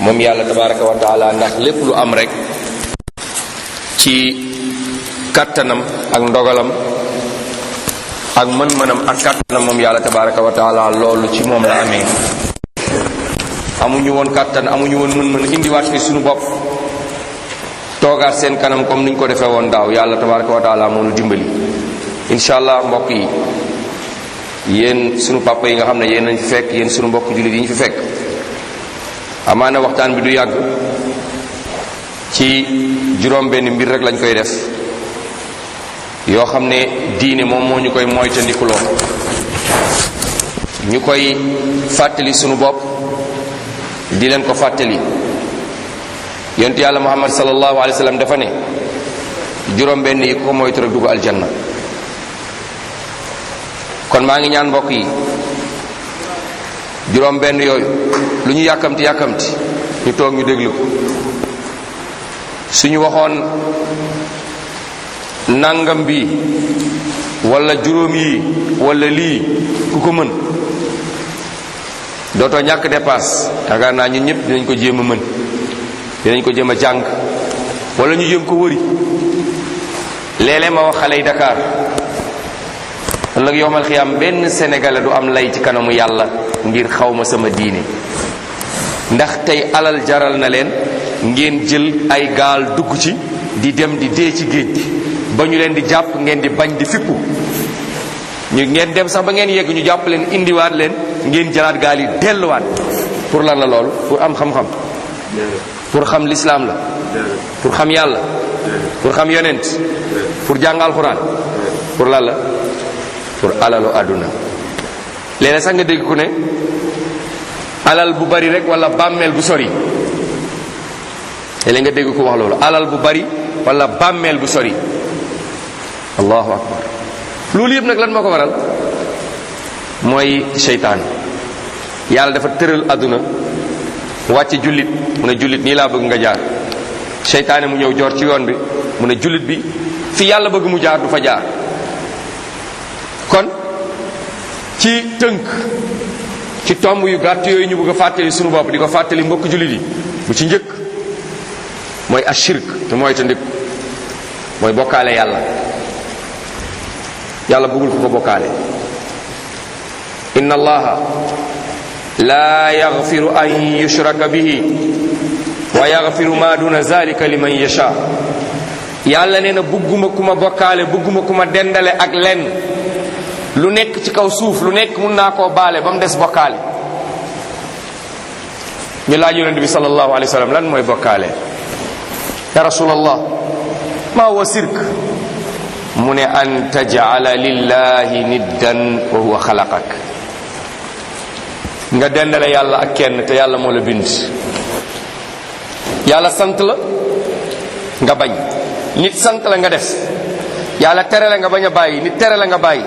moom yàlla tabaraka wa taala ndax lépp lu am rek ci kattanam ak ndogalam ak mën-mënam ak kattanam moom yàlla tabaraka wa taala loolu ci moom la amee amuñu woon kattan amuñu woon mën-mën indiwaat fi suñu bopp toogaat seen kanam comme niñ ko defee woon daaw yàlla tabaraka wa taala moo nu dimbali incha allah mbokk yi yéen sunu papa yi nga xam ne yéen nañ fi fekk yéen sunu mbokk jullit yi ñu fi fekk amaana waxtaan bi du yàgg ci juróom benn mbir rek lañ koy def yoo xam ne diine moom moo ñu koy moytandikuloo ñu koy fàttali sunu bopp di leen ko fàttali yonent yàlla muhammad sallallahu alayhi wa sallam dafa ne juróom benn yi ko moytu rek dugg aljanna kon maa ngi ñaan mbokk yi juróom benn yooyu lu ñu yàkkamti yàkkamti ñu toog ñu déglu ko suñu waxoon nangam bi wala juróom yi wala lii ku ko mën dootoo ñàkk dépasse yaakaar naa ñun ñëpp dinañ ko jéem a mën dinañ ko jéem a jàng wala ñu jéem ko wëri léeg-léeg ma wax xale yi Dakar ëllëg yowmal xiyaam benn sénégalais du am lay ci kanamu yàlla ngir xawma sama diine ndax tey alal jaral na leen ngeen jël ay gaal dugg ci di dem di dee ci géej gi ba ñu leen di jàpp ngeen di bañ di fippu ñu ngeen dem sax ba ngeen yegg ñu jàpp leen indiwaat leen ngeen jëlaat gaal yi delluwaat pour lan la loolu pour am xam-xam pour xam lislaam la pour xam yàlla pour xam yonent pour jàng alxuraan pour lan la pour alalu àdduna léeg sax nga dégg ku ne alal bu bari rek wala bàmmeel bu sori léeg nga dégg ku wax loolu alal bu bari wala bàmmeel bu sori allahu akbar loolu yëpp nag lan moo ko waral mooy seytaan yàlla dafa tëral àdduna wàcce jullit mu ne jullit nii laa bëgg nga jaar seytaane mu ñëw joor ci yoon bi mu ne jullit bi fi yàlla bëgg mu jaar du fa jaar kon ci tënk ci tomb yu gàtt yooyu ñu bëgg a fàttali sunu bopp di ko fàttali mbokk jullit yi bu ci njëkk mooy ashirk te mooy te ndik mooy bokkaale yàlla yàlla bëggul ko ko bokkaale inna allaha la yaghfiru an yushraka bihi wa yaghfiru ma duna zalika liman yasha yàlla nee na bëgguma ku ma bokkaale bëgguma ku ma dendale ak lenn lu nekk ci kaw suuf lu nekk mun naa koo baale ba mu des bokkaale ñu laaj yonent bi sallallahu alayhi wa sallam lan mooy bokkaale ya rasulallah ma huwa sirk mu ne an tajala lillahi niddan wa huwa xalaqak nga dendale yàlla ak kenn te yàlla moo la bind yàlla sant la nga bañ nit sant la nga def yàlla tere la nga bañ a bàyyi nit tere la nga bàyyi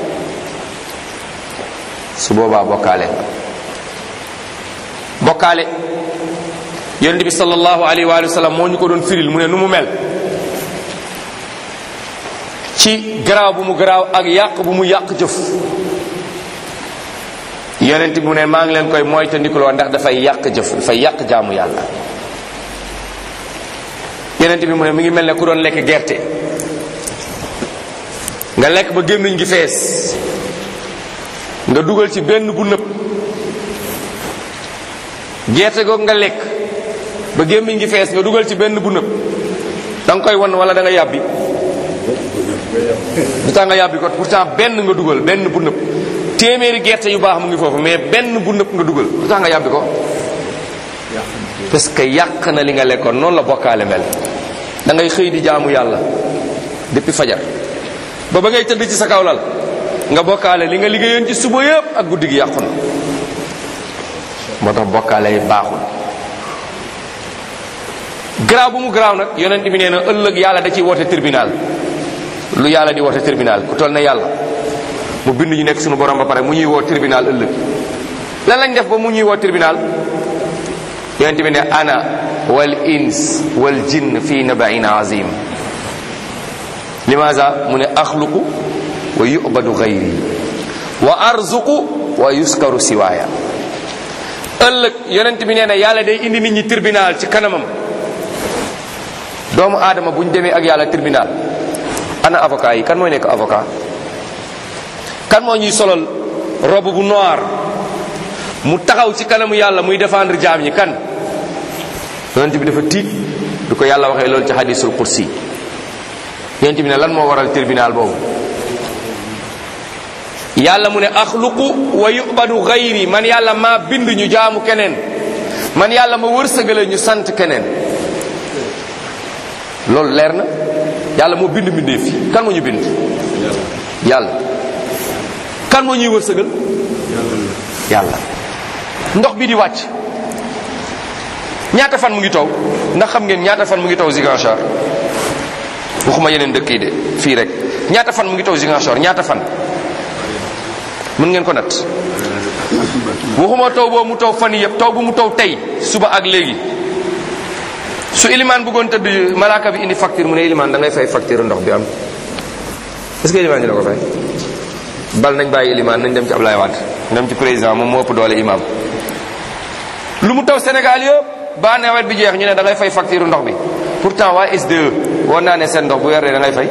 su boobaa bokkaale nga bokkaale yonent bi sallallahu alayhi wa sallam moo ñu ko doon firil mu ne nu mu mel ci garaaw bu mu garaaw ak yàq bu mu yàq jëf yonent bi mu ne maa ngi leen koy moytandikuloo ndax dafay yàq jëf dafay yàq jaamu yàlla yonent bi mu ne mi ngi mel ne ku doon lekk gerte nga lekk ba gémmiñ gi fees nga dugal ci benn bu nëb gerte googu nga lekk ba gémmiñ gi fees nga dugal ci benn bu nëb da nga koy won wala da nga yàbbi du tax nga yàbbi ko pourtant benn nga dugal benn bu nëb téeméeri gerte yu baax mu ngi foofu mais benn bu nëb nga dugal du tax nga yàbbi ko parce que yàq na li nga lekkoon noonu la bokkaale mel da ngay xëy di jaamu yàlla depuis fajar ba ba ngay tëdd ci sa kaw lal nga bokkaale li nga liggéeyoon ci suba yëpp ak guddi gi yàqu na moo tax bokkaale yi baaxul garaaw bu mu garaaw nag yonent bi nee na ëllëg yàlla da ciy woote tribunal lu yàlla di woote tribunal ku toll na yàlla mu bind ñu nekk suñu borom ba pare mu ñuy woo tribunal ëllëg lan lañ def ba mu ñuy woo tribunal yonent bi ne ana wal ins wal jinn fi nabain azim limaza mu ne axluqu wa yubadu gayri wa arzuqu wa yuskaru siwaaya ëllëg yonent bi nee na yàlla day indi nit ñi tribunal ci kanamam doomu aadama bu ñu demee ak yàlla tribunal ana avocat yi kan mooy nekk avocat kan moo ñuy solal robe bu noir mu taxaw ci kanamu yàlla muy défendre jaam ñi kan yonent bi dafa tiit du ko yàlla waxee loolu ci hadisul kursi yonent bi ne lan moo waral tribunal boobu yàlla mu ne axluqu wa yubadu gayri man yàlla maa bind ñu jaamu keneen man yàlla ma wërsëgale ñu sant keneen loolu leer na yàlla moo bind mbindeef fi kan moo ñu bind yàlla kan moo ñuy wërsëgal yàlla ndox bi di wàcc ñaata fan mu ngi taw ndax xam ngeen ñaata fan mu ngi taw Ziguinchor waxuma yeneen dëkk yi de fii rek ñaata fan mu ngi taw Ziguinchor ñaata fan mën ngeen ko nat waxuma taw boobu mu taw fan yëpp taw bu mu taw tey suba ak léegi su ilimaan bëggoon tëdd malaaka bi indi facture mu ne ilimaan da ngay fay facture ndox bi am est-ce que ilimaan dina ko fay bal nañ bàyyi ilimaan nañ dem ci Ablaye Wade dem ci président moom moo ëpp doole imam lu mu taw Sénégal yëpp ba nawet bi jeex ñu ne da ngay fay facture ndox bi pourtant waa SDE woon naa ne seen ndox bu weer dee da ngay fay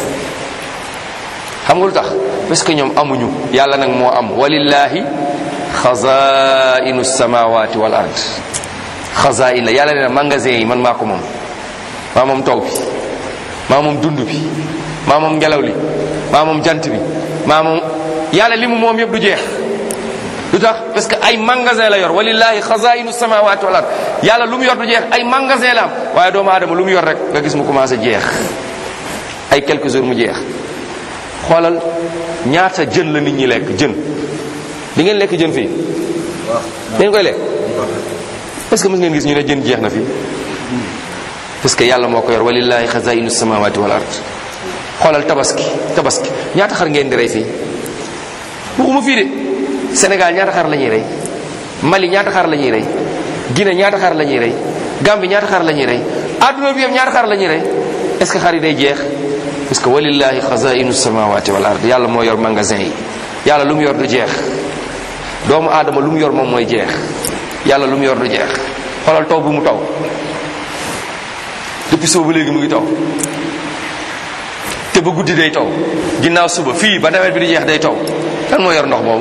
xam nga lu tax parce que ñoom amuñu yàlla nag moo am walillahi xazainu samawati wal ard xazain la yàlla nee na magasin yi man maa ko moom maa moom taw bi maa moom dund bi maa moom ngelaw li maa moom jant bi maa moom yàlla li mu moom yëpp du jeex lu tax parce que ay magasin la yor walillahi xazainu samawati wal ard yàlla lu mu yor du jeex ay magasin la am waaye doomu aadama lu mu yor rek nga gis mu commencé jeex ay quelques jours mu jeex xoolal ñaata jën la nit ñi lekk jën di ngeen lekk jën fii dañ koy lekk est-ce que mës ngeen gis ñu ne jën jeex na fii parce que yàlla moo ko yor walillahi xazainu samawati wal ard xoolal tabaski tabaski ñaata xar ngeen di rey fii waxuma fii de Sénégal ñaata xar la ñuy rey Mali ñaata xar la ñuy rey Guinée ñaata xar la ñuy rey Gambie ñaata xar la ñuy rey adduna bi yëpp ñaata xar la ñuy rey est-ce que xar yi day jeex parce que walillahi xazainu samawati wal ard yàlla moo yor magasin yi yàlla lu mu yor du jeex doomu aadama lu mu yor moom mooy jeex yàlla lu mu yor du jeex xoolal taw bu mu taw depuis suba ba léegi mu ngi taw te ba guddi day taw ginnaaw suba fii ba nawet bi di jeex day taw kan moo yor ndox boobu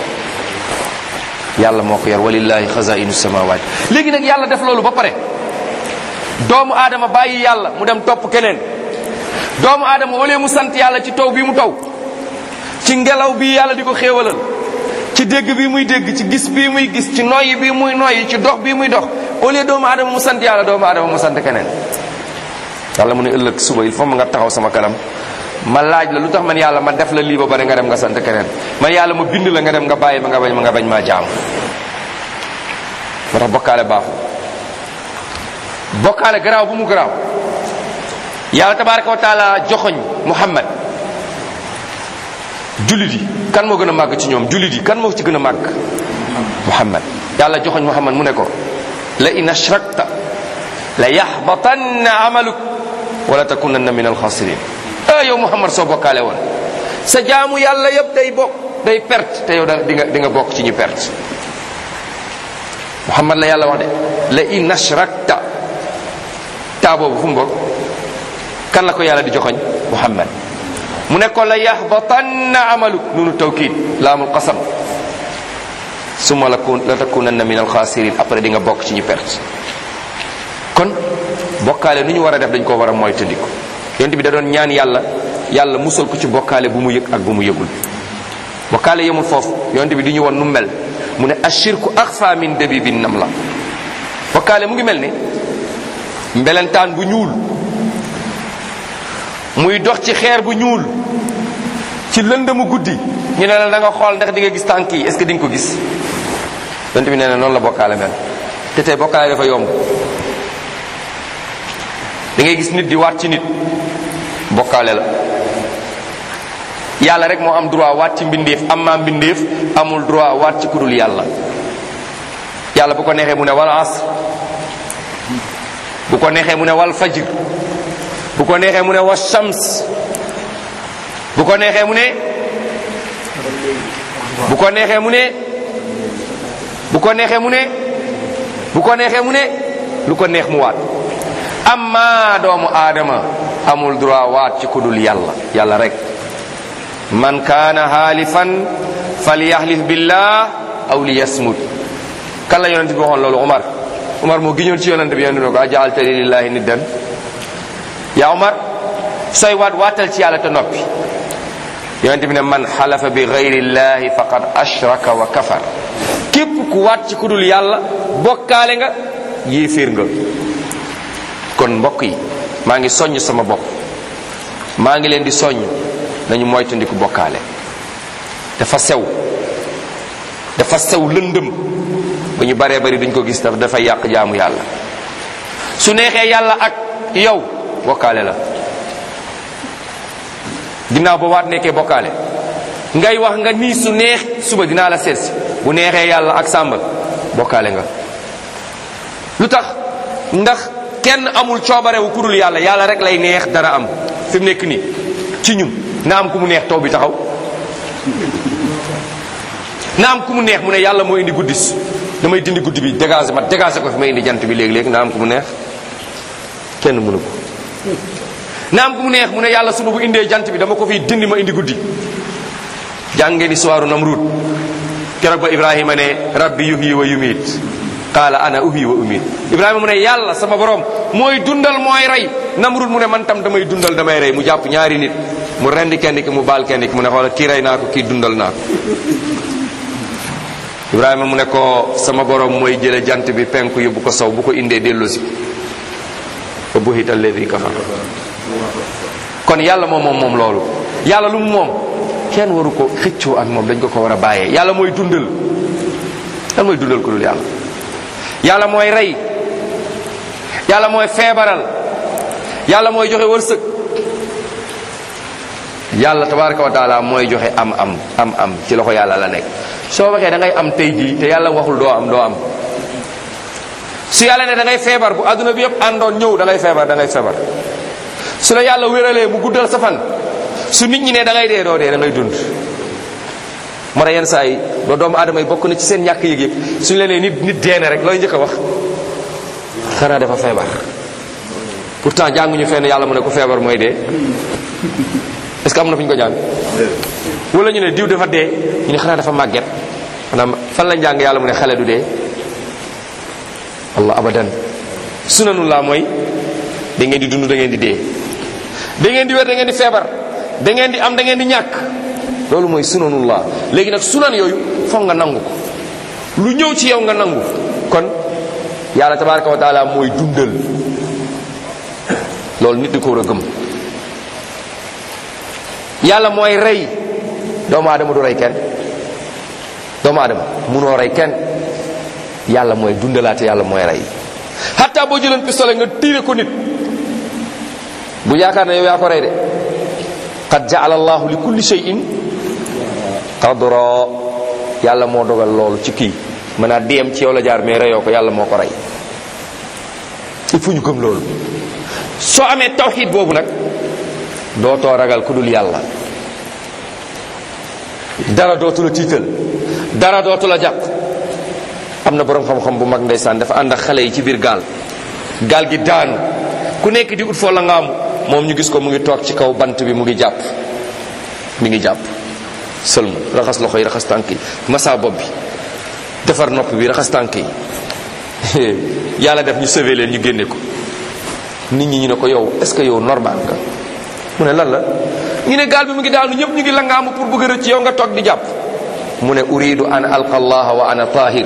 yàlla moo ko yor walillahi xazainu samawati léegi nag yàlla def loolu ba pare doomu aadama bàyyi yàlla mu dem topp keneen doomu aadama au lieu mu sant yàlla ci taw bi mu taw ci ngelaw bi yàlla di ko xéewalal ci dégg bi muy dégg ci gis bii muy gis ci noyyi bi muy noyyi ci dox bi muy dox au lieu doomu aadama mu sant yàlla doomu aadama mu sant keneen yàlla mu ne ëllëg suba il faut nga taxaw sama kanam ma laaj la lu tax man yàlla ma def la lii ba bare nga dem nga sant keneen man yàlla ma bind la nga dem nga bàyyi ma nga bañ ma nga bañ maa jaamu moo tax bokkaale baaxul bokkaale garaaw bu mu garaaw yàlla tabaraka wa taala joxoñ muhammad jullit yi kan moo gën a màgg ci ñoom jullit yi kan moo ci gën a màgg muhammad yàlla joxoñ muhammad mu ne ko la in ashrakta la yaxbatanna amaluk wala takunanna min alxasirin ah yow muhammad soo bokkaale woon sa jaamu yàlla yëpp day bokk day perte te yow da di nga di nga bokk ci ñu perte muhammad la yàlla wax de la in ashrakta taa boobu fu mu bokk kan la ko yàlla di joxoñ muhammad mu ne ko la yaxbatanna amaluk nunu tawkid laamul qasam summa la kun la takunanna min alxasirin après di nga bokk ci ñu perte kon bokkaale nu ñu war a def dañ ko war a moytandiku yonent bi da doon ñaan yàlla yàlla musal ko ci bokkaale bu mu yëg ak bu mu yëgul bokkaale yemul foofu yonent bi di ñu won nu mel mu ne ashirku axfa min dabibin nam la bokkaale mu ngi mel ni mbelentaan bu ñuul muy dox ci xeer bu ñuul ci lëndëmu guddi ñu ne la da nga xool ndax di nga gis tànk yi est ce que di nga ko gis yonent bi nee na noonu la bokkaale mel te tey bokkaale dafa yomb da ngay gis nit di waat ci nit bokkaale la yàlla rek moo am droit waat ci mbindeef am maa mbindeef amul droit waat ci kudul yàlla yàlla bu ko neexee mu ne wal asr bu ko neexee mu ne wal fajr bu ko neexee mu ne wa shams bu ko neexee mu ne bu ko neexee mu ne bu ko neexee mu ne bu ko neexee mu ne lu ko neex mu waat amma doomu aadama amul droit waat ci kudul yàlla yàlla rek man kaana haalifan falyahlif billah aw liyasmut kan la yonent bi waxoon loolu Umar Umar moo giñoon ci yonent bi yonent bi ne ko ajaaltani lillahi niddan yaa Umar sooy waat waatal ci yàlla te noppi yonent bi ne man xalafa bi gayrillahi faqad ashraka wa kafar képp ku waat ci kudul yàlla bokkaale nga yéeféer nga kon mbokk yi maa ngi soññ sama bopp maa ngi leen di soññ nañu moytandiku bokkaale dafa sew dafa sew lëndëm ba ñu baree bari duñ ko gis daf dafay yàq jaamu yàlla su neexee yàlla ak yow bokkaale la ginnaaw ba waat nekkee bokkaale ngay wax nga nii su neex suba dinaa la seetsi bu neexee yàlla ak sàmba bokkaale nga lu tax ndax kenn amul coobarewu ku dul yàlla yàlla rek lay neex dara am fi mu nekk nii ci ñun na am ku mu neex taw bi taxaw na am ku mu neex mu ne yàlla moo indi guddis damay dindi guddi bi dégagé ma dégagé ko fi may indi jant bi léegi-léegi na am ku mu neex kenn mënu ko na am ku mu neex mu ne yàlla suba bu indee jant bi dama ko fiy dindi ma indi guddi jàngeen histoire Namrud keroog ba Ibrahima ne rabbi yuhyi wa yumiit qaala ana uhyi wa umiit Ibrahima mu ne yàlla sama borom mooy dundal mooy rey Namrud mu ne man tam damay dundal damay rey mu jàpp ñaari nit mu rendi kenn ki mu baal kenn ki mu ne xoola kii rey naa ko kii dundal naa ko Ibrahima mu ne ko sama borom mooy jële jant bi penku yóbbu ko sow bu ko indee delloosi fa buhita alladi kafar kon yàlla moom moom moom loolu yàlla lu mu moom kenn waru ko xëccoo ak moom dañ ko ko war a bàyyee yàlla mooy dundal lan mooy dundal ko dul yàlla yàlla mooy rey yàlla mooy feebaral yàlla mooy joxe wërsëg yàlla tabaraka wa taala mooy joxe am am am am ci loxo yàlla la nekk soo waxee da ngay am tey jii te yàlla waxul doo am doo am su yàlla ne da ngay feebar bu adduna bi yëpp àndoon ñëw da ngay feebar da ngay feebar su la yàlla wéralee mu guddal sa fan su nit ñi ne da ngay dee doo dee da ngay dund moo tax yenn saa yi ba doomu aadama yi bokk na ci seen ñàkk yëg-yëg suñu la nee nit nit dee na rek looy njëkk a wax xanaa dafa feebar pourtant jànguñu fenn yàlla mu ne ko feebar mooy dee est-ce que am na fu ñu ko jàng wala ñu ne diw dafa dee ñu ne xanaa dafa màgget maanaam fan la jàng yàlla mu ne xale du dee allah abadan sunanullah mooy da ngeen di dund da ngeen di dee da ngeen di wér da ngeen di feebar da ngeen di am da ngeen di ñàkk loolu mooy sunanullah léegi nag sunan yooyu foog nga nangu ko lu ñëw ci yow nga nangu kon yàlla tabaraka wa taala mooy dundal loolu nit di ko war a gëm yàlla mooy rey doomu aadama du rey kenn doomu aadama munoo rey kenn yàlla mooy dundalaate yàlla mooy rey hatta boo jëloon pistolet nga tiire ko nit bu yaakaar ne yow yaa ko rey de qad jaala allahu li kulli shay'in qadra yàlla moo dogal loolu ci kii mën naa diyem ci yow la jaar mais reyoo ko yàlla moo ko rey il faut ñu gëm loolu soo amee tawxid boobu nag dootoo ragal ku dul yàlla dara dootu la tiital dara dootu la jàpp am na borom xam-xam bu mag ndeysaan dafa ànd ak xale yi ci biir gaal gaal gi daanu ku nekk di ut foo la ngaamu moom ñu gis ko mu ngi toog ci kaw bant bi mu ngi jàpp mi ngi jàpp sëlmu raxas loxo yi raxas tànk yi massa bopp bi defar nopp bi raxas tànk yi yàlla def ñu sauvé leen ñu génne ko nit ñi ñu ne ko yow est ce que yow normal nga mu ne lan la ñu ne gaal bi mu ngi daanu ñëpp ñu ngi langaamu pour bëgg a rëcc yow nga toog di jàpp mu ne uridu an alqa allah wa ana tahir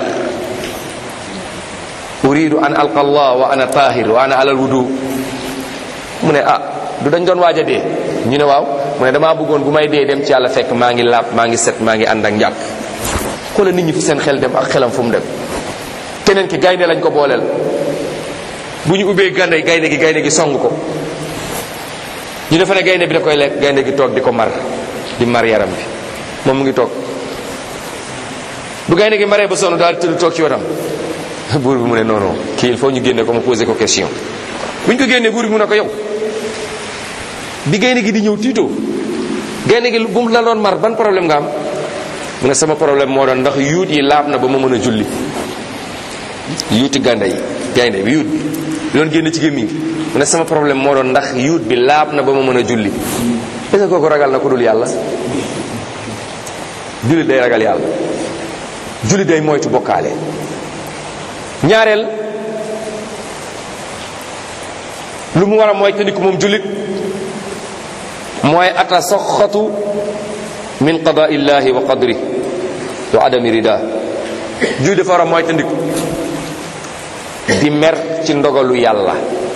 uridu an alqa allah wa ana tahir wa ana alal wudu mu ne ah du dañ doon waaj a dee ñu ne waaw mu ne damaa bëggoon bu may dee dem ci yàlla fekk maa ngi laab maa ngi set maa ngi ànd ak njàpp xoola nit ñi fi seen xel dem ak xelam fu mu dem keneen ki gaynde lañ ko booleel bu ñu ubbee gaynde gaynde gi gaynde gi song ko ñu defa ne gaynde bi da koy lekk gaynde gi toog di ko mar di mar yaram bi moom mu ngi toog bu gaynde gi maree ba sonn daal tëdd toog ci wetam buur bi mu ne non non kii il faut ñu génne ko ma posé ko question bu ñu ko génnee buur bi mu ne ko yow bi gaynde gi di ñëw tiitoo gaynde gi bu mu la doon mar ban problème nga am mu ne sama problème moo doon ndax yuut yi laab na ba ma mën a julli yuuti ganda yi gaynde bi yuut bi bi doon génn ci gémmiñ mu ne sama problème moo doon ndax yuut bi laab na ba ma mën a julli est-ce que kooku ragal na ko dul yàlla jullit day ragal yàlla jullit day moytu bokkaale ñaareel lu mu war a moytandiku moom jullit mooy atasaxatu min qadaa illahi wa qadri wa adami rida jullit dafa war a moytandiku di mer ci ndogalu yàlla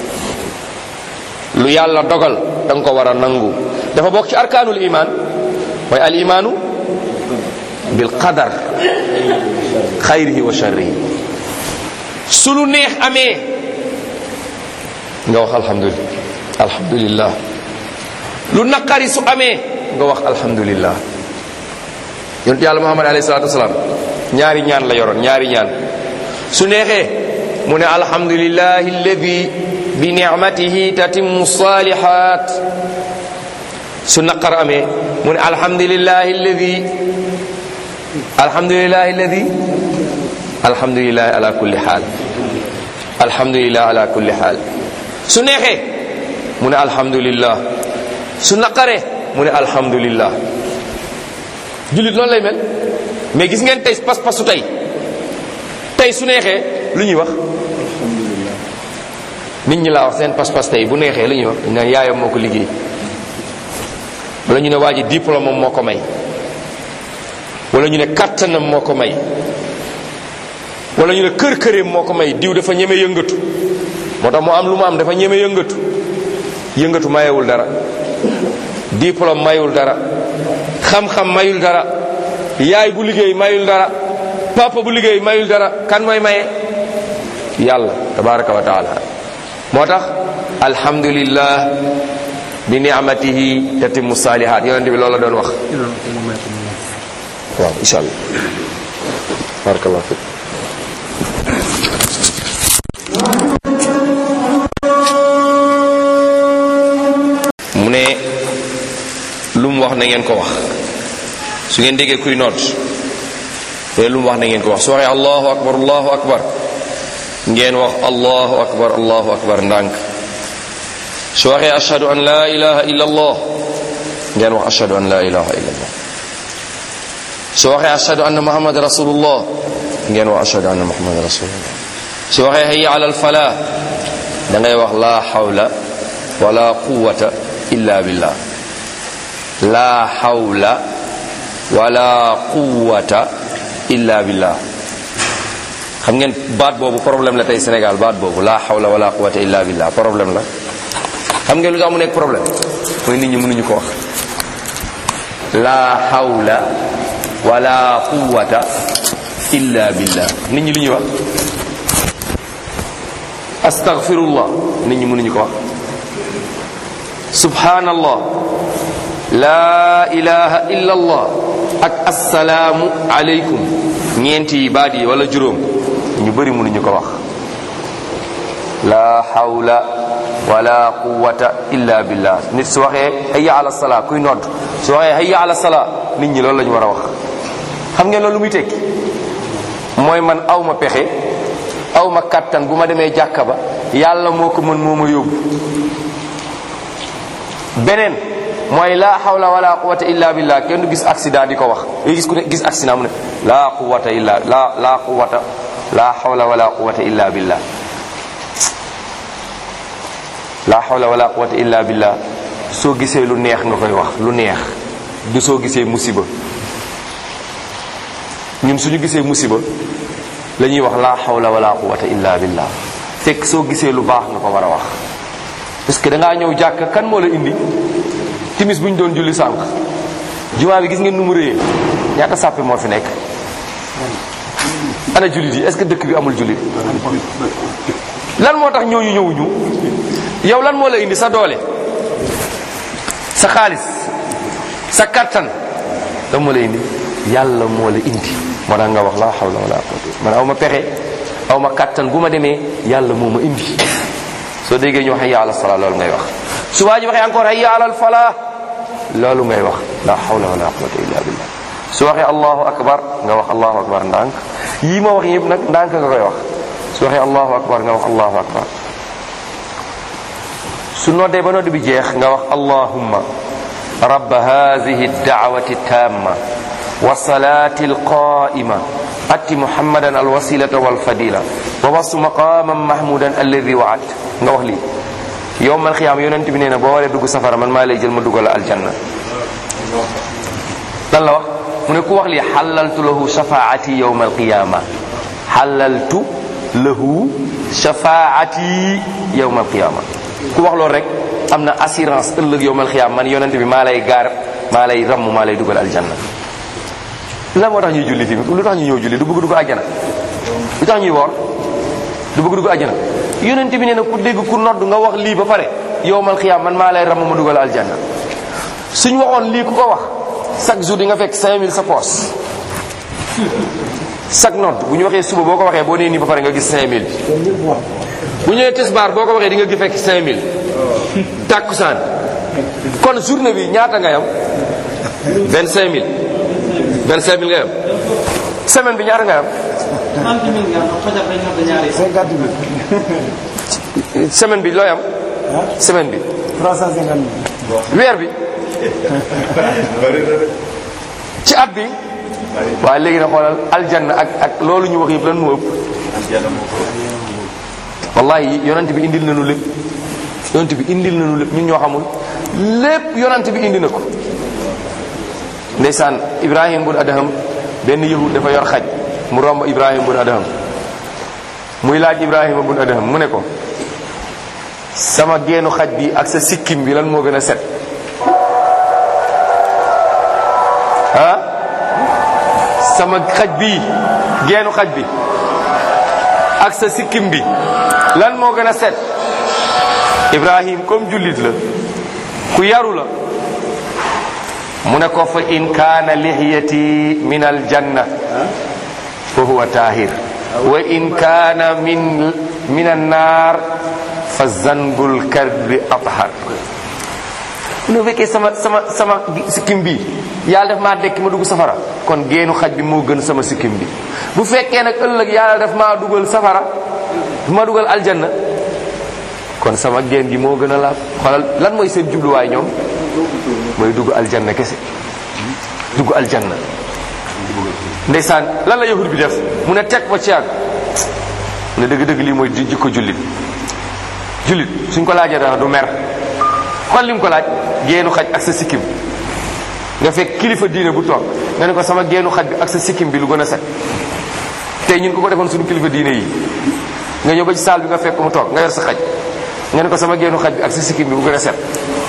lu yàlla dogal da nga ko war a nangu dafa bokk ci arkaanul iman mooy al imaanu bil qadar xayrihi wa sharrihi su lu neex amee nga wax alhamdulillah alhamdulillah lu naqari su amee nga wax alhamdulillah yonent yàlla muhammad alayhi salatu wasalaam ñaari ñaan la yoroon ñaari ñaan su neexee mu ne alhamdulillahi alladi bi nicmatihi tatimmu salihat su naqar amee mu ne alhamdulillahi alladi alhamdulillahi alladi alhamdulillahi ala kulli xaal alhamdulilah ala kulli xaal su neexee mu ne alhamdulillah su naqaree mu ne alhamdulillah jullit loolu lay mel mais gis ngeen tey pas-pasu tey tey su neexee lu ñuy wax nit ñi laa wax seen pas-pas tey bu neexee lu ñuy wax dañ naan yaayam moo ko liggéey wala ñu ne waa ji diplôme am moo ko may wala ñu ne kattanam moo ko may wala ñu ne kër këreem moo ko may diw dafa ñeme yëngatu moo tax mu am lu mu am dafa ñeme yëngatu yëngatu mayewul dara diplôme mayul dara xam-xam mayul dara yaay bu liggéey mayul dara papa bu liggéey mayul dara kan mooy maye yàlla tabaraka wa taala moo tax alhamdulillah bi ni'matihi tatimmu salihat yonent bi loolu la doon wax waaw insha allah barakallahu fik mu ne lu mu wax na ngeen ko wax su ngeen déggee kuy noot te lu mu wax na ngeen ko wax su waxee allahu akbar allahu akbar ngeen wax allahu akbar allahu akbar ndànk su waxee ashhadu an la ilaha illa allah ngeen wax ashhadu an la ilaha illa allah su waxee ashhadu anna muhammad rasulullah ngeen wax ashhadu anna muhammad rasulullah su waxee hayya ala alfalah da ngay wax la hawla wala quwwata illa billah la hawla wala quwwata illa billah xam ngeen baat boobu problème la tey Sénégal baat boobu la hawla wala quwwata illa billah problème la xam ngeen lu tax mu nekk problème mooy nit ñi mënuñu ko wax la hawla wala quwwata illa billah nit ñi lu ñuy wax astaghfirullah nit ñi mënuñu ko wax subhanallah la ilaha illa allah ak assalaamu aleykum ñeenti baat yi wala juróom ñu bëri mënuñu ko wax la hawla wala quwwata illa billah nit su waxee hayya ala salaa kuy nodd su waxee hayya ala salaa nit ñi loolu la ñu war a wax xam ngeen loolu lu muy tekki mooy man aw ma pexe aw ma kattan bu ma demee jàkka ba yàlla moo ko mën moo ma yóbbu beneen mooy laa hawla wala quwwata illa billah kenn du gis accident di ko wax yi gis ku ne gis accident mu ne laa quwwata illa la laa quwwata laa hawla wala quwwata illa billah laa hawla wala quwwata illa billah soo gisee lu neex nga koy wax lu neex du soo gisee musiba ñun suñu gisee musiba la ñuy wax laa hawla wala quwwata illa billah fekk soo gisee lu baax nga ko war a wax parce que da ngaa ñëw jàkk kan moo la indi timis bu ñu doon julli sànq jumaa bi gis ngeen nu mu réyee ñaata sàppe moo fi nekk ana jullit yi est-ce que dëkk bi amul jullit lan moo tax ñooñu ñëwuñu yow lan moo la indi sa doole sa xaalis sa kattan lan moo la indi yàlla moo la indi moo tax nga wax la hawla wala quwwata man aw ma pexe aw ma kattan bu ma demee yàlla moo ma indi soo déggee ñu wax hayya ala salaa loolu ngay wax su waa ji waxee encore hayya ala falaa loolu ngay wax la hawla wala quwwata illa billah su waxee allahu akbar nga wax allahu akbar ndànk yii ma wax yëpp nag ndànk nga koy wax su waxee allahu akbar nga wax allahu akbar su noddee ba nodd bi jeex nga wax allahumma rabba hadihi dacwati tamma wa salati alqaima ati muhammadan alwasilata walfadila wa wasu maqaman mahmudan alladi waat nga wax lii yowmal xiyaam yonent bi nee na boo waree dugg safara man maa lay jël ma duggal aljanna lan la wax mu ne ku wax lii xalaltu lahu shafaati yowma alqiyama xalaltu lahu shafaati yowma alqiyama ku wax loolu rek am na assurance ëllëg yowmal xiyaam man yonent bi maa lay gaar maa lay ramm maa lay dugal aljanna lan moo tax ñuy julli fi lu tax ñu ñëw julli du bëgg dugg àjjana lu tax ñuy woor du bëgg dugg àjjana yonent bi nee na ku dégg ku nodd nga wax lii ba pare yowmal xiyaam man maa lay ramm ma dugal aljanna suñ waxoon lii ku ko wax chaque jour di nga fekk 5000 sa poos chaque nodd bu ñu waxee suba boo ko waxee boo nee nii ba pare nga gis 5000 bu ñëwee tisbaar boo ko waxee di nga gi fekk 5000 tàkkusaan kon journée bi ñaata nga yam 25000 25000 nga yam semaine bi ñaata nga yam semaine bi looy am semaine bi 350 weer bi ci at bi waaye léegi na xoolal aljanna ak ak loolu ñu wax yëpp lan moo ëpp wallahi yonent bi indil nañu lépp yonent bi indil nañu lépp ñun ñoo xamul lépp yonent bi indi na ko ndeysaan ibrahim bun adham benn yahud dafa yor xaj mu romb ibrahim bun adham muy laaj ibrahima bun adham mu ne ko sama geenu xaj bi ak sa sikkim bi lan moo gën a set ah sama xaj bi geenu xaj bi ak sa sikkim bi lan moo gën a set ibrahim comme jullit la ku yaru la mu ne ko fa in kaana lihiyati min aljanna fa huwa tahir wa in kaana min min annar fa zanbul karbi athar mu ne fekkee sama sama sama sikkim bi yàlla def maa dekk ma dugg safara kon geenu xaj bi moo gën sama sikkim bi bu fekkee nag ëllëg yàlla def maa dugal safara ma dugal aljanna kon sama geen gi moo gën a laab xoolal lan mooy seen jubluwaay ñoom mooy dugg aljanna kese dugg aljanna ndeysaan lan la yahud bi def mu ne teg ba ci yàgg ne dëgg-dëgg lii mooy jikko jullit jullit suñ ko laajee dara du mer xool lim ko laaj geenu xaj ak sa sikkim nga fekk kilifa diine bu toog nga ne ko sama geenu xaj bi ak sa sikkim bi lu gën a set tey ñun ko ko defoon suñu kilifa diine yi nga ñëw ba ci saal bi nga fekk mu toog nga yor sa xaj nga ne ko sama geenu xaj bi ak sa sikkim bi bu gën a set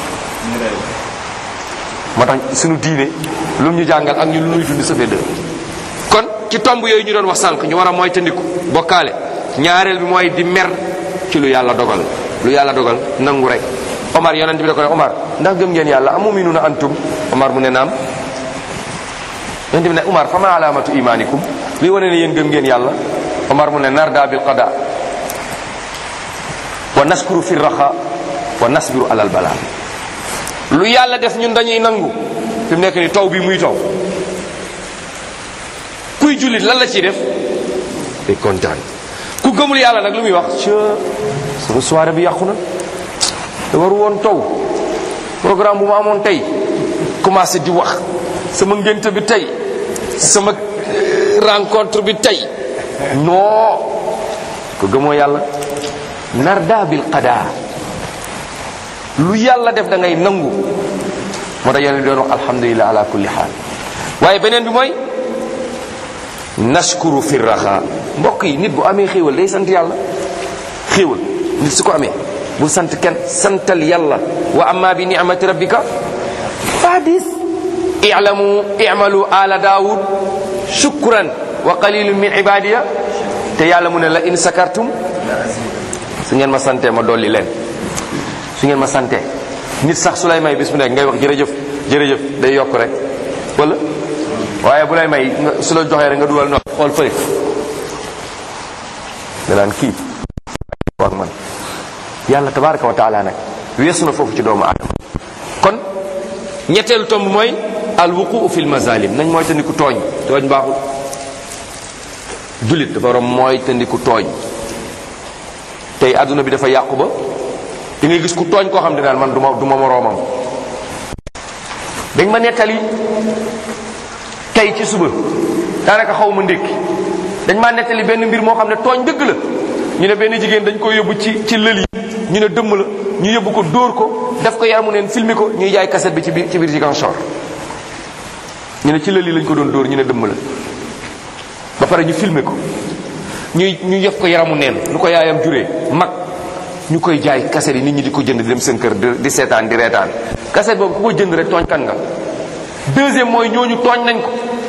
moo tax suñu diine lu ñu jàngal ak ñu lu ñuy dund safee dëgg kon ci tomb yooyu ñu doon wax sànq ñu war a mooy tandiku bokkaale ñaareel bi mooy di mer ci lu yàlla dogal lu yàlla dogal nangu rek Omar yonent bi da ko ne Omar ndax gëm ngeen yàlla amuminuna antum Omar mu ne naam yonent bi ne Omar fama alamatu imanikum li wane ne yéen gëm ngeen yàlla Omar mu ne narda bil qada wa naskuru fi raxa wa nasbiru alal bala lu yàlla def ñun dañuy nangu fi mu nekk ni taw bi muy taw kuy jullit lan la ciy def day kontaan ku gëmul yàlla nag lu muy wax ca sama soirée bi yàqu na da waru woon taw programme bu ma amoon tey commencé di wax sama ngénte bi tey sama rencontre bi tey non ko gëmoo yàlla narda bil qada lu yàlla def da ngay nangu moo tax yonent doon wax alhamdulilah ala kulli xaal waaye beneen bi mooy nashkuru fi raxa mbokk yi nit bu amee xéewal day sant yàlla xéewal nit su ko amee bul sant kenn santal yàlla wa amma bi ni'mati rabbika fadis i'lamu i'malu ala daawud shukran wa qalilun min ibadiya te yàlla mu ne la in sakartum su ngeen ma santee ma dolli leen su ngeen ma santee nit sax su lay may bis bu nekk ngay wax jërëjëf jërëjëf day yokk rek wala waaye bu lay may su la joxee rek nga dugal noonu xool fële nga naan kii wax man yàlla tabaraka wa taala nag weesu na foofu ci doomu aadama kon ñetteelu tomb mooy al wuquu fi l mazalim nañ mooy tandiku tooñ tooñ baaxul jullit dafa war a mooy tandiku tooñ tey adduna bi dafa yàqu ba da ngay gis ku tooñ koo xam ne naan man du ma du ma moroomam dañ ma nettali tey ci suba daanaka xaw ma ndékki dañ maa nettali benn mbir moo xam ne tooñ dëgg la ñu ne benn jigéen dañ ko yóbbu ci ci lël yi ñu ne dëmm la ñu yóbbu ko dóor ko def ko yaramu neen filmer ko ñuy jaay cassette bi ci biir ci biir Ziguinchor ñu ne ci lël yi lañ ko doon dóor ñu ne dëmm la ba pare ñu filmer ko ñuy ñu yëf ko yaramu neen lu ko yaayam juree mag ñu koy jaay cassette yi nit ñi di ko jënd di dem seen kër di seetaan di reetaan cassette boobu ku ko jënd rek tooñ kan nga deuxième mooy ñooñu tooñ nañ ko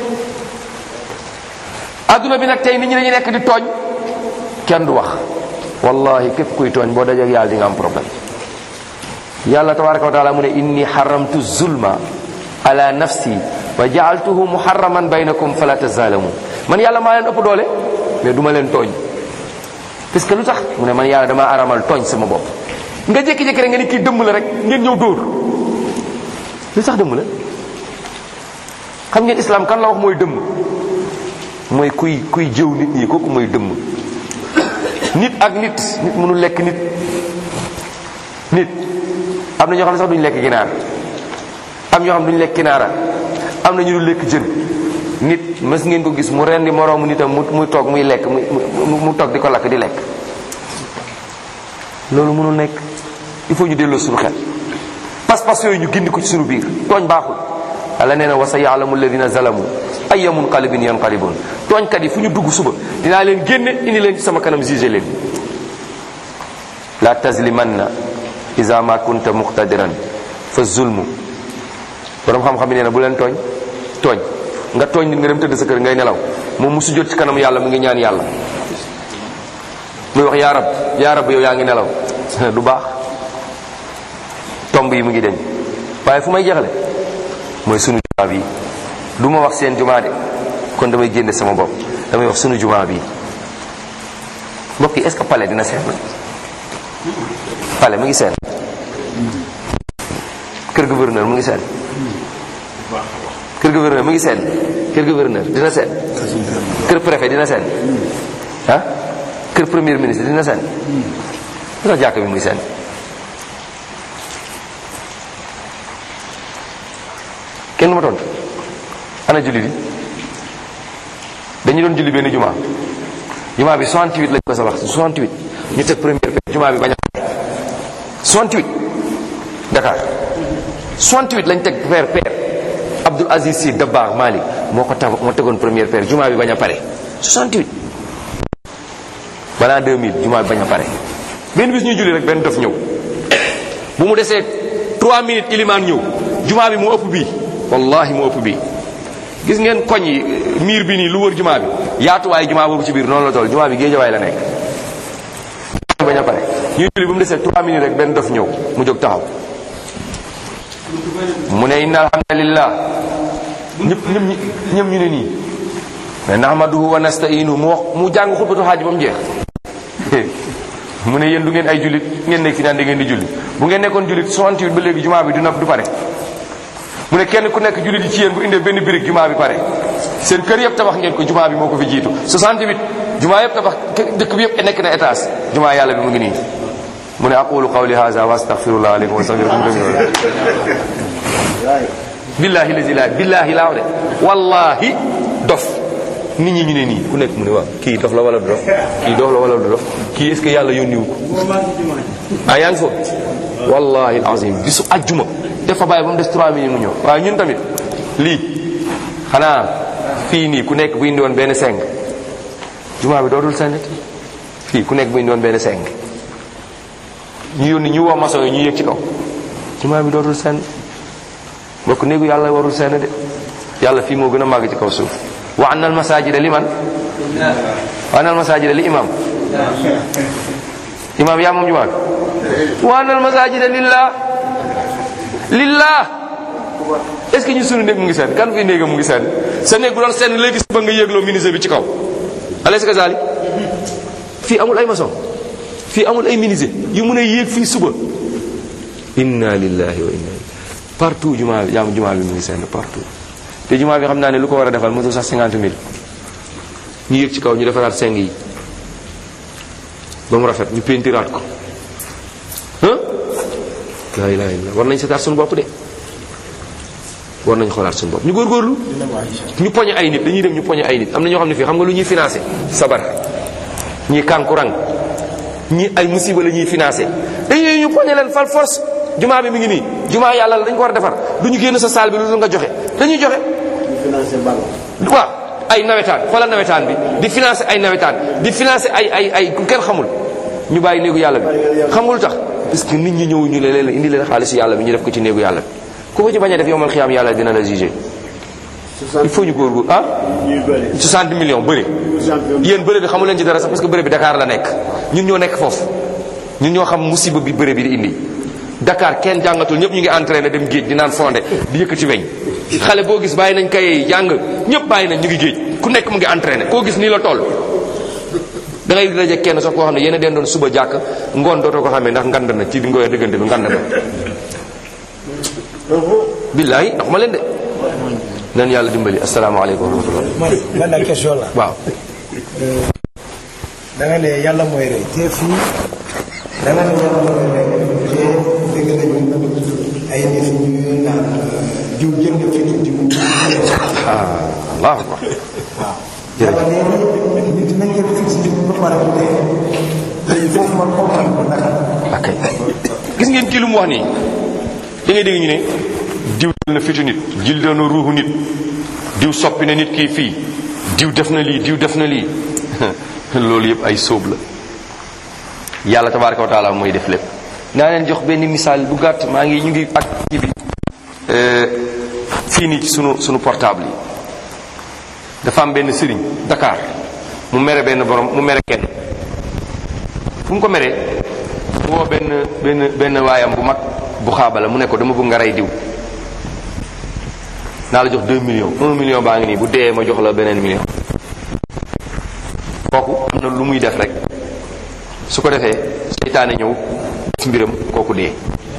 adduna bi nag tey nit ñi dañuy nekk di tooñ kenn du wax wallahi képp kuy tooñ boo dajeek yàlla di nga am problème yàlla tabaraka wa taala mu ne inni xaramtu zulma ala nafsi wa jaaltuhu muharraman baynakum fala tazalamu man yàlla maa leen ëpp doole mais duma leen tooñ parce que lu tax mu ne man yàlla damaa aramal tooñ sama bopp nga jékki-jékki rek nga ni kii dëmm la rek ngeen ñëw dóor lu tax dëmm la xam ngeen islam kan la wax mooy dëmm mooy kuy kuy jëw nit ñi kooku mooy dëmm nit ak nit nit mënul lekk nit nit am na ñoo xam ne sax duñu lekk ginaar am ñoo xam ne duñu lekk ginaara am na ñu dul lekk jën nit mës ngeen ko gis mu rendi moroomu nitam mu muy toog muy lekk mu mu toog di ko lakk di lekk loolu mënul nekk il faut ñu delloo suñu xel pas-pas yooyu ñu gindi ko ci suñu biir tooñ baaxul yàlla nee na wa sa yaalamu alladina zalamu ayya munqalibin yanqalibun tooñkat yi fu ñu dugg suba dinaa leen génne indi leen ci sama kanam jugé leen la tazlimanna isa ma kunta muqtadiran fa zulmu borom xam-xam yi nee na bu leen tooñ tooñ nga tooñ nit nga dem tëdd sa kër ngay nelaw moom mu sujjóot ci kanam yàlla mu ngi ñaan yàlla muy wax yaa rab yaa rab yow yaa ngi nelaw du baax tomb yi mu ngi deñ waaye fu may jeexale mooy sunu jumaa bi du ma wax seen jumaa de kon damay génne sama bopp damay wax sunu jumaa bi mbokk yi est-ce que palais dina seen palais mu ngi seen kër gouverneur mu ngi seen kër gouverneur mu ngi seen kër gouverneur dina seen kër préfet dina seen ah kër premier ministre dina seen lu tax jàkk bi muy seen kenn du ma tontu ana julli bi dañu doon julli benn juma juma bi 68 lañ ko sabax 68 ñu teg première pierre juma bi bañ a 68 Dakar 68 lañ teg pierre pierre Abdoul Aziz Sy Dabakh Malik moo ko tax moo tegoon première pierre juma bi bañ a pare 68 balaa 2000 juma bi bañ a pare benn bis ñuy julli rek benn dof ñëw bu mu desee 3 minutes ilimaan ñëw juma bi moo ëpp bii wallahi moo ëpp bii gis ngeen koñ yi miir bi nii lu wër jumaa bi yaatuwaay jumaa boobu ci biir noonu la toll jumaa bi géejawaay la nekk bañ a pare ñuy julli bu mu desee 3 minutes rek benn dof ñëw mu jóg taxaw mu ne inna alhamdulillah ñëpp ñëpp ñëpp ñu ne nii mais nahmaduhu wa nasta'inu mu wax mu jàng xutbatu xaaj ba mu jeex mu ne yéen du ngeen ay jullit ngeen nekk fi naan da ngeen di julli bu ngeen nekkoon jullit 68 ba léegi jumaa bi du naf du pare mu ne kenn ku nekk jullit yi ci yéen bu indee benn birig jumaa bi pare seen kër yëpp tabax ngeen ko jumaa bi moo ko fi jiitu 68 jumaa yëpp tabax dëkk bi yëpp nekk na étage jumaa yàlla bi mu ngi nii mu ne aqulu qawli hadha wa astaghfirullah alaykum wa astaghfirukum billahi lazi la billahi laaw de wallahi dof nit ñi ñu ne nii ku nekk mu ne waaw kii dof la wala du dof kii dof la wala du dof kii est ce que yàlla yónniwu ko ah yaa ngi foofu wallahi alazim bisu ajjuma dafa bàyyi ba mu des 3 minutes mu ñëw waaye ñun tamit lii xanaa fii nii ku nekk bu indi woon benn seng jumaa bi dootul sengati fii ku nekk bu indi woon benn seng ñu yónni ñu woo maçon yi ñu yëg ci kaw jumaa bi dootul senn bokk néegu yàlla warul senn de yàlla fii moo gën a màgg ci kaw suuf wa anna al masajida li man wa anna al masajida li imam imam yaa moom jumaa bi wa anna al masajida lillah lillah est-ce que ñu sunu néeg mu ngi seen kan fi néegam mu ngi seen sa néeg bu doon seen léegi ba nga yéegloo ministre bi ci kaw alaysa kazalik fii amul ay maçon fii amul ay menuisier yu mun a yéeg fii suba inna lillahi wa inna partout jumaa bi yaam jumaa bi mu ngi seen partout te jumaa bi xam naa ne lu ko war a defal motul sax cinquante mille ñu yéeg ci kaw ñu defaraat seng yi ba mu rafet ñu pentiraat ko ah laa ilaha illa war nañ seetaat suñu bopp de war nañ xoolaat suñu bopp ñu góorgóorlu ñu poñe ay nit dañuy dem ñu poñe ay nit am na ñoo xam ne fii xam nga lu ñuy financé sabar ñii kankurang ñii ay musiba la ñuy financé dañuy ñu poñe leen fal force jumaa bi mi ngi nii jumaa yàlla la dañ ko war a defar du ñu génn sa saal bi lu dul nga joxe dañuy joxe waaw ay nawetaan xoolal nawetaan bi di financé ay nawetaan di financé ay ay ay ku kenn xamul ñu bàyyi néegu yàlla bi xam nga lu tax parce que nit ñi ñëw ñu leen indi leen xaalisu yàlla bi ñu def ko ci néegu yàlla bi ku ko ci bañ a def yomal xiyaam yàlla dina la jugé il faut ñu góorgóor ah 60 millions bëri yéen bëri bi xamu leen ci dara sax parce que bëri bi Dakar la nekk ñun ñoo nekk foofu ñun ñoo xam musiba bi bëri bi di indi Dakar kenn jàngatul ñëpp ñu ngi entraîné dem géej di naan fondé di yëkkati weñ xale boo gis bàyyi nañ kay jàng ñëpp bàyyi nañ ñu ngi géej ku nekk mu ngi entraîné koo gis nii la toll da ngay daje kenn sax koo xam ne yéen a den doon suba jàkk ngoon dootoo ko xamee ndax ngand na ci bi ngooy diggante bi ngand na billaay ndax ma leen de nan yàlla dimbali asalaamaaleykum wa rahmatullah man man nag question la waaw da nga ne yàlla mooy rey te fii da nga ne yàlla mooy rey te dégg nañu ay nit ñu naan diw jënd fi nit diw ah allahu akbar waaw yàlla nee na nit dinañ jël fi si diw ba pare bu dee léegi foofu man comprendre ko naka ok gis ngeen kii lu mu wax nii da ngay dégg ñu ne diw jël na fitu nit jil na ruuxu nit diw soppi na nit kii fii diw def na lii diw def na lii loolu yëpp ay sóob la yàlla tabaraka wa taala mooy def lépp naa leen jox benn misaal bu gàtt maa ngi ñu ngi ak kii bi fii nii ci sunu sunu portable yi dafa am benn sëriñ Dakar mu mere benn borom mu mere kenn fu mu ko meree mu woo benn benn benn waayam bu mag bu xaabala mu ne ko dama bëgg nga rey diw naa la jox 2 millions 1 million baa ngi nii bu dee ma jox la beneen million kooku am na lu muy def rek su ko defee seytaane ñëw def mbiram kooku dee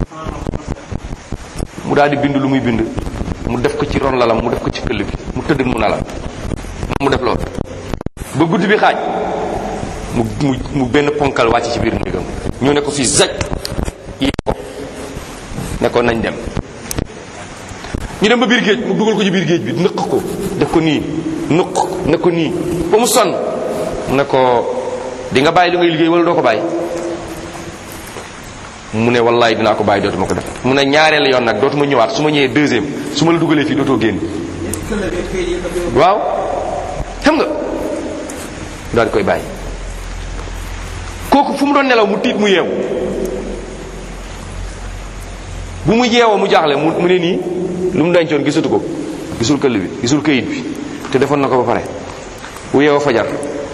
mu daal di bind lu muy bind mu def ko ci ron lalam mu def ko ci këll bi mu tëdd mu nalam mu def loolu ba guddi bi xaaj mu mu mu benn ponkal wàcc ci biir néegam ñu ne ko fii zaj yi ko ne ko nañ dem ñu dem ba biir géej mu dugal ko ci biir géej bi nëq ko def ko nii nëq ne ko nii ba mu sonn mu ne ko di nga bàyyi li ngay liggéey wala doo ko bàyyi mu ne wallaay dinaa ko bàyyi dootuma ko def mu ne ñaareel yoon nag dootuma ñëwaat su ma ñëwee deuxième su ma la dugalee fii dootoo génn waaw xam nga daal di koy bàyyi kooku fu mu doon nelaw mu tiit mu yeewu bu mu yeewoo mu jaaxle mu mu ne nii lu mu dencoon gisatu ko gisul këll bi gisul këyit bi te defoon na ko ba pare bu yeewoo fajar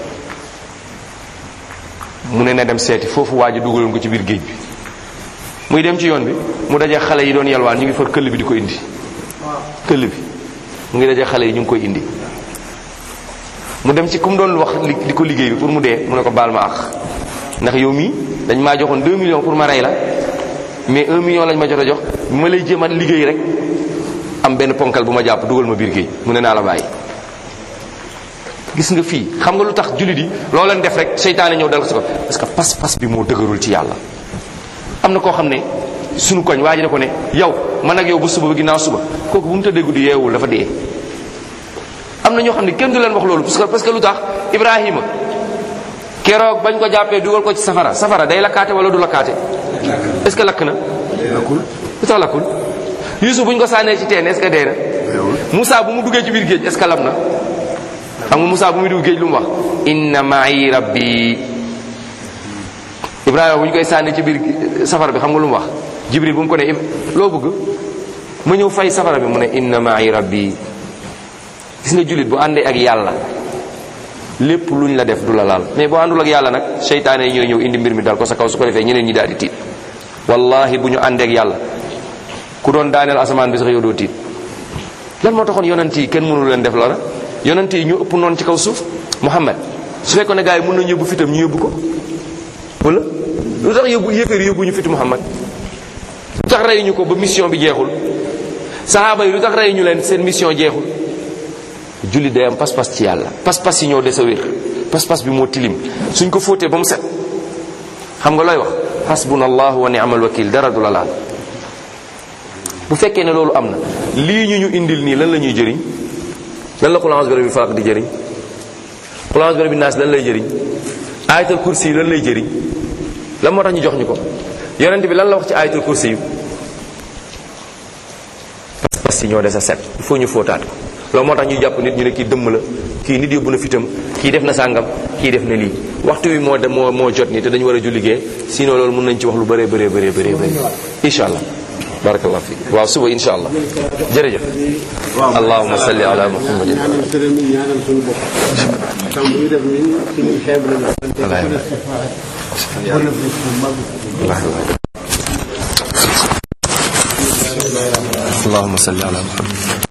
mu ne na dem seeti foofu waa ji dugaloon ko ci biir géej bi muy dem ci yoon bi mu daje xale yi doon yalwaan ñu ngi for këll bi di ko indi këll bi mu ngi daje xale yi ñu ngi koy indi mu dem ci ku mu doon wax li di ko liggéey bi pour mu dee mu ne ko baal ma àq ndax yow mii dañ maa joxoon 2 millions pour ma rey la mais 1 million lañ ma jot a jox ma lay jéem a liggéey rek am benn ponkal bu ma jàpp dugal ma biir géej mu ne naa la bàyyi. gis nga fii xam nga lu tax jullit yi loo leen def rek seytaane ñëw dal ko si ko parce que pas-pas bi moo dëgërul ci yàlla. am na koo xam ne sunu koñ waa ji ne ko ne yow man ak yow ba suba ba ginnaaw suba kooku bu mu tëddee guddi yeewul dafa dee. am na ñoo xam ne kenn du leen wax loolu parce que parce que lu tax Ibrahima keroog bañ ko jàppee dugal ko ci safara safara day lakkaate wala du lakkaate est-ce que lakk na. lakkul lu tax lakkul Yusuf bu ñu ko sànnee ci teen est-ce que dee na. Moussa bu mu duggee ci biir géej est-ce que lab na. xam nga Moussa bu muy dugg géej lu mu wax. inna ma'i rabbi Ibrahima bu ñu koy sànni ci biir safara bi xam nga lu mu wax Jibril bu mu ko ne loo bëgg ma ñëw fay safara bi mu ne inna ma'i rabbi gis nga jullit bu àndee ak yàlla lépp luñ la def du la laal mais boo àndul ak yàlla nag seytaane yi ñooy ñëw indi mbir mi dal ko sa kaw su ko defee ñeneen ñi daal di tiit wallahi bu ñu àndee ak yàlla ku doon daaneel asamaan bi sax yow doo tiit lan moo taxoon yonent yi kenn mënu leen def loola yonent yi ñu ëpp noonu ci kaw suuf Muhammad su fekkoon ne gars yi mën nañu yóbbu fitam ñu yóbbu ko wala lu tax yóbbu yéeféer yóbbu ñu fitu Muhammad lu tax rey ñu ko ba mission bi jeexul sahaaba yi lu tax rey ñu leen seen mission jeexul julli day am pas-pas ci yàlla pas-pas yi ñoo des a wér pas-pas bi moo tilim suñ ko fóotee ba mu set xam nga looy wax hasbuna allah wa ni'mal wakil dara du la laal bu fekkee ne loolu am na lii ñu ñu indil nii lan la ñuy jëriñ lan la qul a'udhu bi rabbil falaq di jëriñ qul a'udhu bi rabbin nas lan lay jëriñ ayatul kursi yi lan lay jëriñ lan moo tax ñu jox ñu ko yonent bi lan la wax ci ayatul kursi yu parce que ñoo des a set il faut ñu fóotaat ko loolu moo tax ñu jàpp nit ñu ne kii dëmm la kii nit yóbbu na fitam kii def na sàngam kii def na lii waxtu wi moo de moo moo jot nii te dañu war a julligee sinon loolu mën nañ ci wax lu bëree bëree bëree bëree bëri incha allah barakallah fi waaw suba incha allah jërëjëf allahuma salli ala muhammadin ñaanal sëriñ mi ñaanal suñu bopp tam bu ñu def ni suñu xeeb la walaay اللهم صل على محمد